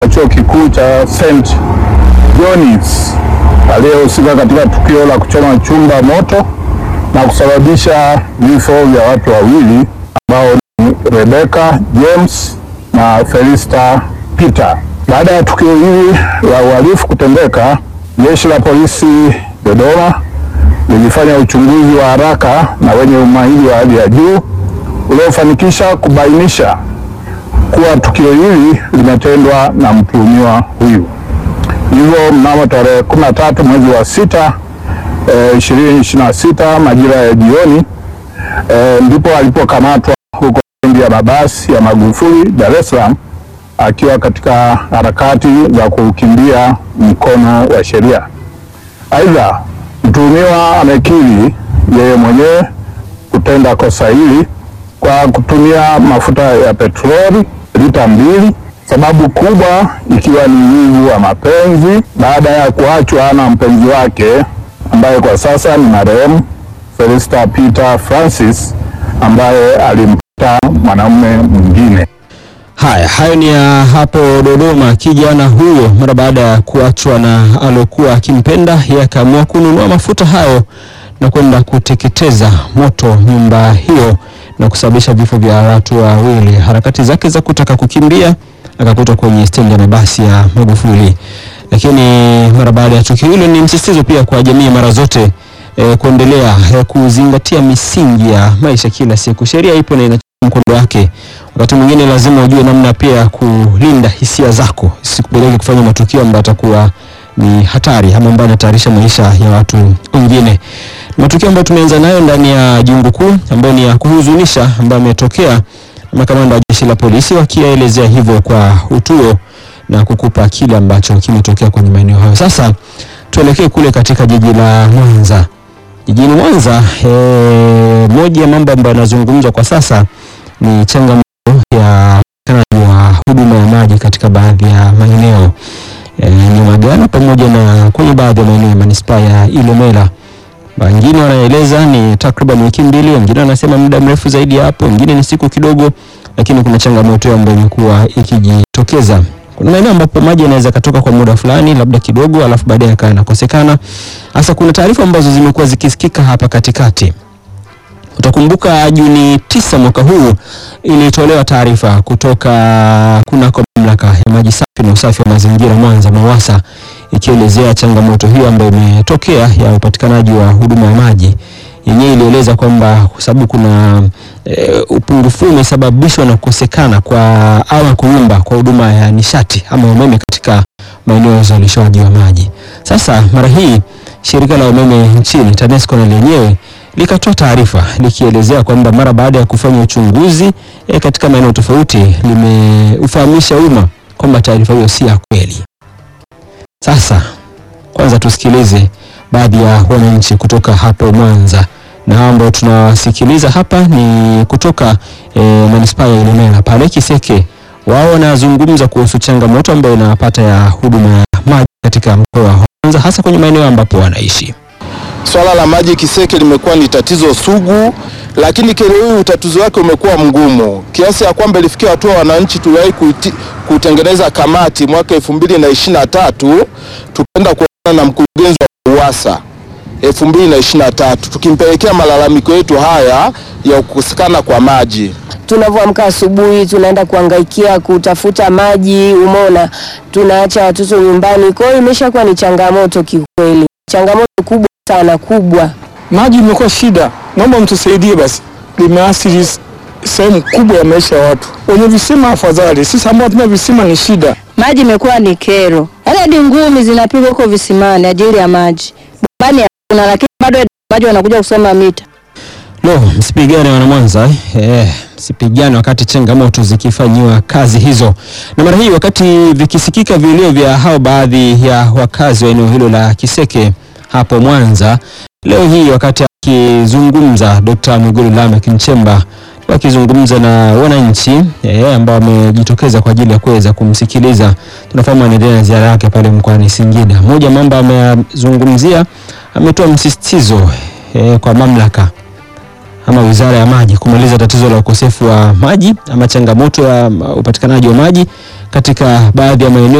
chuo kikuu cha St. John's aliyehusika katika tukio la kuchoma chumba moto na kusababisha vifo vya watu wawili ambao ni Rebecca James na Felista Peter. Baada ya tukio hili la uhalifu kutendeka, jeshi la polisi Dodoma lilifanya uchunguzi wa haraka na wenye umahiri wa hali ya juu uliofanikisha kubainisha kuwa tukio hili limetendwa na mtuhumiwa huyu. Hivyo mnamo tarehe 13 mwezi wa sita eh, 2026 majira ya jioni eh, ndipo alipokamatwa huko stendi ya mabasi ya Magufuli Dar es Salaam akiwa katika harakati za kukimbia mkono wa sheria. Aidha, mtuhumiwa amekiri yeye mwenyewe kutenda kosa hili kwa kutumia mafuta ya petroli lita mbili, sababu kubwa ikiwa ni wivu wa mapenzi baada ya kuachwa na mpenzi wake ambaye kwa sasa ni marehemu Felista Peter Francis ambaye alimpata mwanamume mwingine. Haya, hayo ni ya hapo Dodoma. Kijana huyo mara baada ya kuachwa na alokuwa akimpenda, yeye akaamua kununua mafuta hayo na kwenda kuteketeza moto nyumba hiyo na kusababisha vifo vya watu wawili. Harakati zake za kutaka kukimbia akakutwa kwenye stendi ya mabasi ya Magufuli. Lakini mara baada ya tukio hilo, ni msisitizo pia kwa jamii mara zote eh, kuendelea eh, kuzingatia misingi ya maisha kila siku. Sheria ipo na inachukua mkondo wake. Wakati mwingine lazima ujue namna pia ya kulinda hisia zako, isikupeleke kufanya matukio ambayo atakuwa ni hatari ama ambayo yanahatarisha maisha ya watu wengine. Matukio ambayo tumeanza nayo ndani ya jungu kuu ambayo ni ya kuhuzunisha ambayo ametokea makamanda wa jeshi la polisi wakielezea hivyo kwa utuo na kukupa kile ambacho kimetokea kwenye maeneo hayo. Sasa tuelekee kule katika jiji la Mwanza. Jijini Mwanza, eh, moja ya mambo ambayo yanazungumzwa kwa sasa ni changamoto ya upatikanaji wa huduma ya maji katika baadhi ya maeneo eh, Nyamagana pamoja na kwenye baadhi ya maeneo ya manispaa ya Ilemela. Wengine wanaeleza ni takriban wiki mbili, wengine wanasema muda mrefu zaidi ya hapo, wengine ni siku kidogo, lakini kuna changamoto ambayo imekuwa ikijitokeza. Kuna maeneo ambapo maji yanaweza katoka kwa muda fulani, labda kidogo, alafu baadaye yakawa yanakosekana. Hasa kuna taarifa ambazo zimekuwa zikisikika hapa katikati. Utakumbuka Juni tisa mwaka huu ilitolewa taarifa kutoka kunako mamlaka ya maji safi na usafi wa mazingira Mwanza MAWASA ikielezea changamoto hiyo ambayo imetokea ya upatikanaji wa huduma ya maji. Yenyewe ilieleza kwamba kwa sababu kuna e, upungufu umesababishwa na kukosekana kwa ama kuyumba kwa huduma ya nishati ama umeme katika maeneo ya uzalishaji wa maji. Sasa mara hii shirika la umeme nchini TANESCO na lenyewe likatoa taarifa likielezea kwamba mara baada ya kufanya uchunguzi e, katika maeneo tofauti limeufahamisha umma kwamba taarifa hiyo si ya kweli. Sasa kwanza tusikilize baadhi ya wananchi kutoka hapo Mwanza, na hao ambao tunawasikiliza hapa ni kutoka e, manispaa ya Ilemela pale Kiseke. Wao wanazungumza kuhusu changamoto ambayo inawapata ya huduma ya maji katika mkoa wa Mwanza, hasa kwenye maeneo ambapo wanaishi. Swala la maji Kiseke limekuwa ni tatizo sugu, lakini kero hii utatuzi wake umekuwa mgumu kiasi ya kwamba ilifikia hatua wananchi tuliwahi kuiti- kutengeneza kamati mwaka elfu mbili na ishirini na tatu tukaenda kuonana na mkurugenzi wa UWASA elfu mbili na ishirini na tatu tukimpelekea malalamiko yetu haya ya kukosekana kwa maji. tunavyoamka asubuhi tunaenda kuangaikia kutafuta maji, umeona, tunaacha watoto nyumbani. Kwa hiyo imeshakuwa ni changamoto kiukweli, changamoto kubwa sana kubwa. Maji imekuwa shida, naomba mtusaidie basi, limeathiri sehemu kubwa ya maisha ya watu. Wenye visima afadhali, sisi ambao hatuna visima ni shida. Maji imekuwa ni kero, yaani hadi ngumi zinapigwa huko visimani ajili ya maji. Bombani hakuna, lakini bado maji wanakuja kusoma mita. Lo, msipigane wana Mwanza eh. Eh, msipigane wakati changamoto zikifanyiwa kazi hizo. Na mara hii wakati vikisikika vilio vya hao baadhi ya wakazi wa eneo hilo la Kiseke hapo Mwanza, leo hii wakati akizungumza Dr. Mwigulu Lameck Nchemba wakizungumza na wananchi eh, ambao wamejitokeza kwa ajili ya kuweza kumsikiliza. Tunafahamu anaendelea na ziara yake pale mkoani Singida. Moja mambo ameyazungumzia, ametoa msisitizo eh, kwa mamlaka ama Wizara ya Maji kumaliza tatizo la ukosefu wa maji ama changamoto ya uh, upatikanaji wa maji katika baadhi ya maeneo